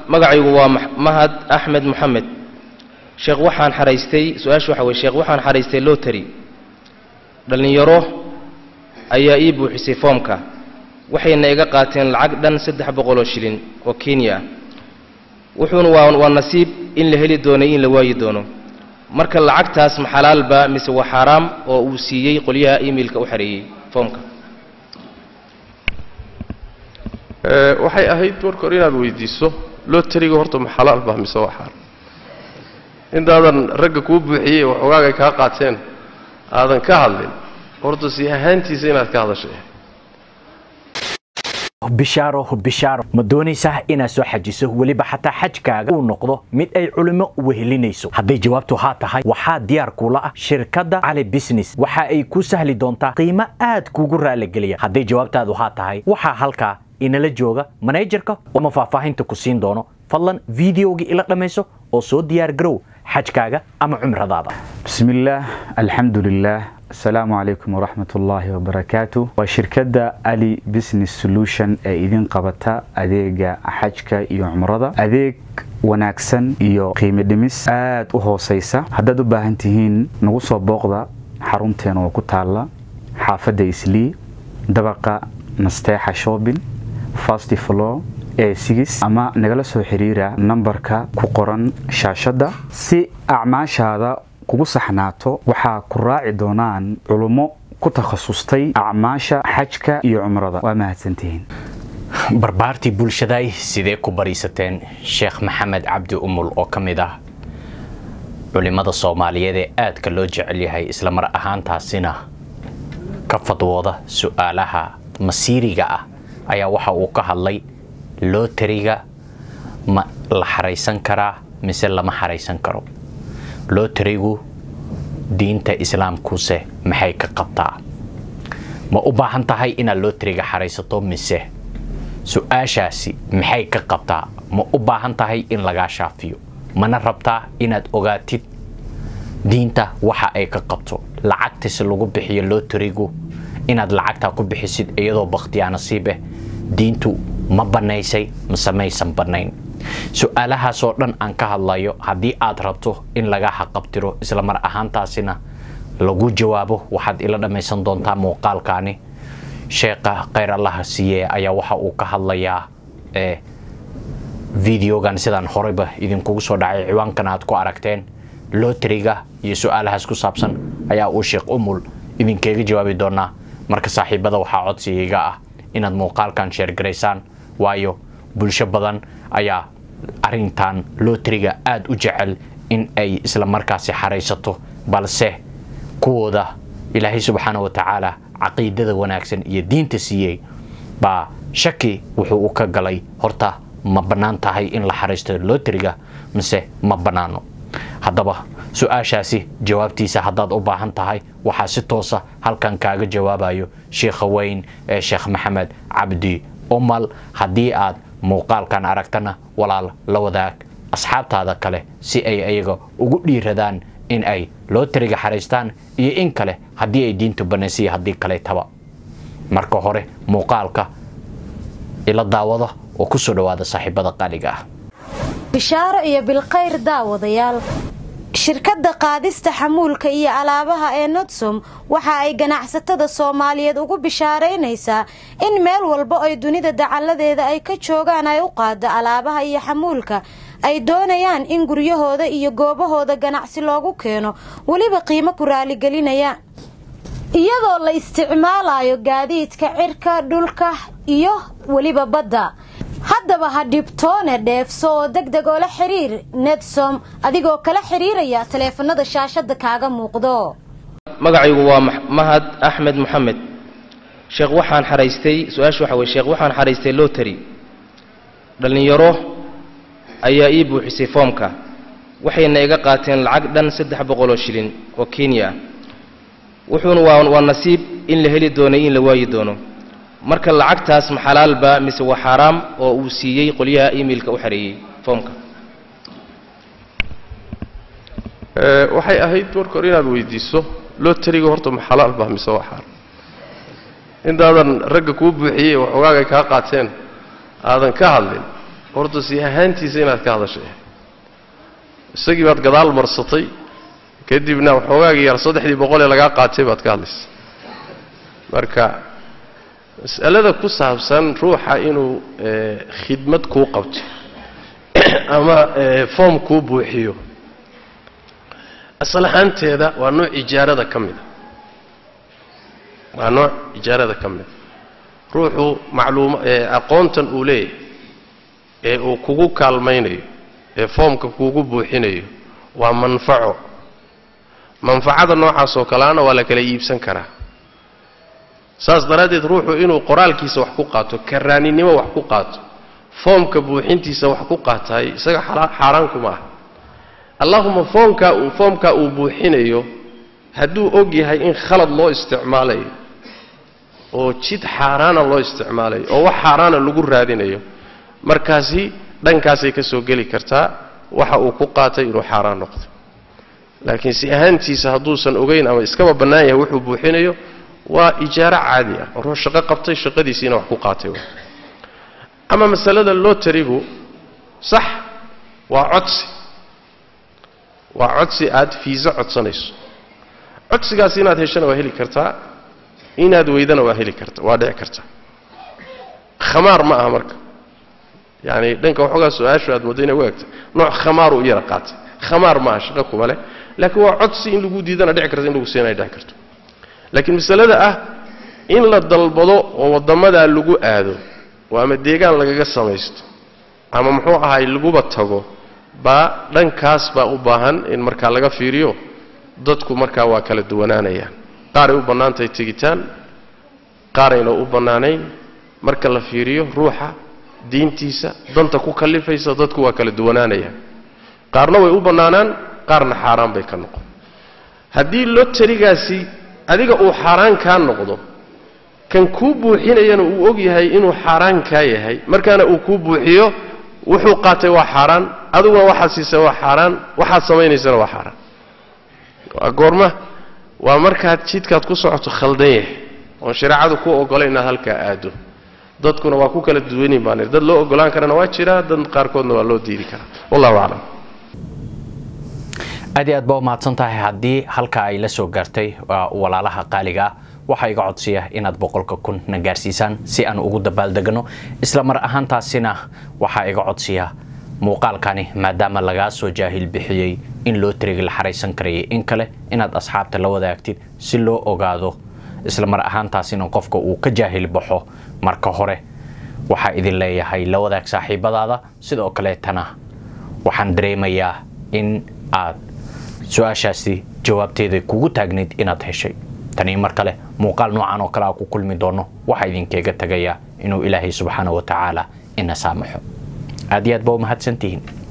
magacaygu waa Max- mahad axmed moxamed sheekh waxaan xaraystay su-aasha waxa weye sheekh waxaan xaraystay lotary dhallinyaro ayaa ii buuxisay foomka waxayna iga qaateen lacag dhan saddex boqol oo shilin oo kenya ah wuxuuna waa waa nasiib in la heli doono in la waayi doono marka lacagtaas ma xalaalba mise waa xaaraam oo uu siiyey qolyaha emailka u xareeyey foomka Ee, waxay ahayd marka hore inaad weydiiso lotariga horta ma xalaal baa mise waa xaar intaadan ragga kuu buuxiyey waxoogaagay kaa qaateen aadan ka hadlin horta si ahaantiisa inaad ka hadashay bishaaro bishaaro ma doonaysaa inaad soo xajiso weliba xataa xajkaaga uu noqdo mid ay culimo wehelinayso hadday jawaabtu haa tahay waxaa diyaar kula ah shirkadda cali business waxa ay ku sahli doontaa qiimo aad kugu raaligeliya hadday jawaabtaadu haa tahay waxaa halkaa inala jooga manajerka ama faahfaahinta ku siin doono fadlan videogii ila dhammayso oo soo diyaar garow xajkaaga ama cumradaada بسم الله الحمد لله السلام عليكم ورحمة الله وبركاته وشركة علي بزنس سولوشن ee idin qabata adeega xajka iyo cumrada adeeg wanaagsan iyo qiimo dhimis aad u hooseysa haddaad u baahan tihiin nagu soo booqda xarunteena oo ku taala xaafadda islii dabaqa nasteexa shopping fast floor ee sigis ama nagala soo xiriira nambarka ku qoran shaashadda si acmaashaada kugu saxnaato waxaa ku raaci doonaan culummo ku takhasustay acmaasha xajka iyo cumrada waa mahadsantihiin barbaartii bulshaday sidee ku bariisateen sheekh maxamed cabdi umul oo ka mid ah culimmada soomaaliyeed ee aadka loo jecel yahay isla mar ahaantaasina ka fadwooda su-aalaha masiiriga ah ayaa waxa uu ka hadlay lootariga ma la xaraysan karaa mise lama xaraysan karo lootarigu diinta islaamkuse maxay ka qabtaa ma u baahan tahay inaad lootariga xaraysato mise su-aashaasi maxay ka qabtaa ma u baahan tahay in lagaa shaafiyo mana rabtaa inaad ogaatid diinta waxa ay ka qabto lacagtase lagu bixiyo lootarigu inaad lacagtaa ku bixisid iyadoo bakhtiyaa nasiib ah diintu ma bannaysay mise maysan bannayn su-aalahaasoo dhan aan ka hadlayo haddii aad rabto in laga haqabtiro isla mar ahaantaasina lagu jawaabo waxaad ila dhammaysan doontaa muuqaalkaani sheekha khayr allaha siiye ayaa waxa uu ka hadlayaa ee videogan sidaan horeyba idinkugu soo dhacay ciwaankan aad ku aragteen lootariga iyo su-aalahaas ku saabsan ayaa uu sheekh umul idinkaga jawaabi doonaa marka saaxiibada waxaa codsigayga ah inaad muuqaalkan sheergaraysaan waayo bulsho badan ayaa arintan lootariga aada u jecel in ay isla markaasi xaraysato balse kuwooda ilaahay subxaana wa tacaala caqiidada wanaagsan iyo diinta siiyey baa shaki wuxuu u ka galay horta ma bannaan tahay in la xaraysto lootariga mise ma bannaano haddaba su-aashaasi jawaabtiisa haddaad u baahan tahay waxaa si toosa halkan kaaga jawaabayo sheikha weyn ee sheekh maxamed cabdi umal haddii aad muuqaalkan aragtana walaal la wadaag asxaabtaada kale si ay ayaga ugu dhiiradaan in ay lootariga xaraystaan iyo in kale haddii ay diintu banaysay haddii kaleetaba marka hore muuqaalka ila daawada oo ku soo dhowaada saaxiibada qaaliga ah bishaaro iyo bilkhayr daawadayaal shirkadda qaadista xamuulka iyo alaabaha ee nodsom waxa ay ganacsatada soomaaliyeed ugu bishaaraynaysaa in meel walba ay dunida dacalladeeda ay ka joogaan ay u qaado alaabaha iyo xamuulka ay doonayaan in guryahooda iyo goobahooda ganacsi loogu keeno weliba qiimo ku raaligelinaya iyadoo la isticmaalayo gaadiidka cirka dhulka iyo weliba badda haddaba ha dhibtoone dheefso oo deg deg oo la xiriir nedsom adigoo kala xiriiraya taleefanada shaashada kaaga muuqdo magacaygu waa Max- mahad axmed moxamed sheekh waxaan xaraystay su-aasha waxa weye sheekh waxaan xaraystay lotary dhallinyaro ayaa ii buuxisay foomka waxayna iga qaateen lacag dhan saddex boqol oo shilin oo kenya ah wuxuuna waa waa nasiib in la heli doono in la waayi doono marka lacagtaas ma xalaalba mise waa xaaraam oo uu siiyey qolyaha emailka u xareeyey foomka Ee, waxay ahayd marka hore inaad weydiiso lotariga horta ma xalaal baa mise waa xaar intaadan ragga kuu buuxiyey waxoogaagay kaa qaateen aadan ka hadlin horta si ahaantiisa inaad ka hadashay isagii baad gadaal marsatay kadibna waxoogaagii yar saddexdii boqol ee lagaa qaatay baad ka hadlaysa marka mas'alada ku saabsan ruuxa inuu khidmad kuu qabto ama foom kuu buuxiyo asal ahaanteeda waa nooc ijaarada ka mida waa nooc ijaarada ka mida ruuxu macluuma aqoontan uu leeyahay ee uu kugu kaalmaynayo ee foomka kuugu buuxinayo waa manfaco manfacada noocaas oo kaleana waa la kala iibsan karaa saas daraaddeed ruuxu inuu qoraalkiisa wax ku qaato karaaninimo wax ku qaato foomka buuxintiisa wax ku qaataay isaga xaaraan kuma ah allahuma foomkaa uu foomkaa uu buuxinayo hadduu og yahay in khalad loo isticmaalayo oo jid xaaraana loo isticmaalayo oo wax xaaraana lagu raadinayo markaasi dhankaasay ka soo geli kartaa waxa uu ku qaatay inuu xaaraan noqdo laakiin si ahaantiisa hadduusan ogeyn ama iskaba bannaan yahay wuxuu buuxinayo waa ijaaro caadi ah ruux shaqo qabtay shaqadiisiina wax ku qaatay ama masalada lotarigu sax waa codsi waa codsi aad fiiso codsanayso codsigaas inaad heshana waa heli kartaa inaad weydana waa heli karta waa dhici kartaa khamaar ma aha marka yani dhanka waxoogaa su-aashu aad moodo inay u egtay nooc khamaaru u yara qaatay khamaar ma aha shaqo kuma leh laakiin waa codsi in lagu diidana dhici karta in lagu siinaya dhici karto laakiin masalada ah in la dalbado oo waddamadaa lagu aado oo ama deegaan lagaga samaysto ama muxuu ahaay laguba tago baa dhankaas baa u baahan in markaa laga fiiriyo dadku markaa waa kala duwanaanayaan qaaray u bannaantahay tegitaan qaarayna u bannaanayn marka la fiiriyo ruuxa diintiisa danta ku kallifaysa dadku waa kala duwanaanayaan qaarna way u bannaanaan qaarna xaaraan bay ka noqon haddii lotarigaasi adiga uu xaaraan kaa noqdo kan kuu buuxinayana uu og yahay inuu xaaraan kaa yahay markaana uu kuu buuxiyo wuxuu qaatay waa xaaraan adiguna waxaad siisay waa xaaraan waxaad samaynaysana waa xaaraan waa goorma waa markaad jidkaad ku socoto khaldan yahay oon shareecadu ku ogolay inaad halkaa aado dadkuna waa ku kala duwanin baan dad loo ogolaan karana waa jiraa dad qaarkoodna waa loo diidi karaa wallahu aclam aad iyo aad baa umahadsan tahay haddii halka ay la soo gaartay walaalaha qaaliga ah waxaa iga codsiya inaad boqolka kun na gaarsiisaan si aan ugu dabaaldegno isla mar ahaantaasina waxaa iga codsiya muuqaalkani maadaama lagaa soo jaahil bixiyey in loo tiriga la xaraysan karayay in kale inaad asxaabta la wadaagtid si loo ogaado isla mar ahaantaasina qofka uu ka jaahil baxo marka hore waxaa idin leeyahay la wadaag saaxiibadaada sidoo kaleetana waxaan dareemayaa in aad su-aashaasi jawaabteeda kugu taagnayd inaad heshay tanii mar kale muuqaal noocan oo kale a ku kulmi doono waxaa idinkeega tagayaa inuu ilaahay subxaana wa tacaala ina saamaxo aad iyo aad baa umahadsantihiin